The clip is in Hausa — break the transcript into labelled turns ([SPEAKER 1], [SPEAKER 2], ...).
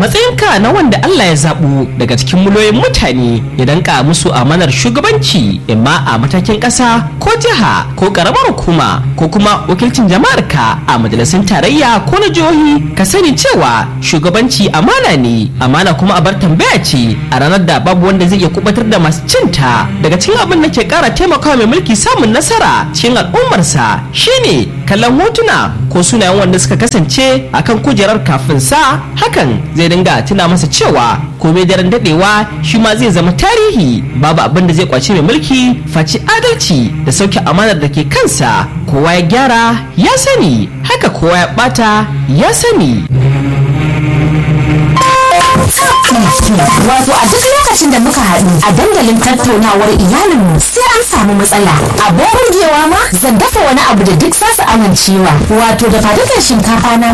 [SPEAKER 1] matsayinka na wanda Allah ya zaɓo daga cikin miliyoyin mutane ya danka musu amanar shugabanci imma a matakin ƙasa ko jiha ko ƙaramar hukuma ko kuma wakilcin jama'ar ka a majalisun tarayya ko na jihohi ka sani cewa shugabanci amana ne amana kuma a bar tambaya ce a ranar da babu wanda zai iya kubatar da masu cinta daga cikin abin da ke ƙara taimakawa mai mulki samun nasara cikin al'ummarsa shine kallon hotuna ko sunayen wanda suka kasance akan kujerar kafin sa hakan zai dinga tuna masa cewa komai daren dadewa shi ma zai zama tarihi babu abin da zai kwace mai mulki face adalci da sauke amanar da ke kansa kowa ya gyara ya sani haka kowa ya bata ya sani
[SPEAKER 2] Wato a duk lokacin da muka haɗu a dandalin tattaunawar iyalinmu sai an samu matsala. Abin burgewa ma zan dafa wani abu da duk za su amincewa. Wato da fadukan shinkafa na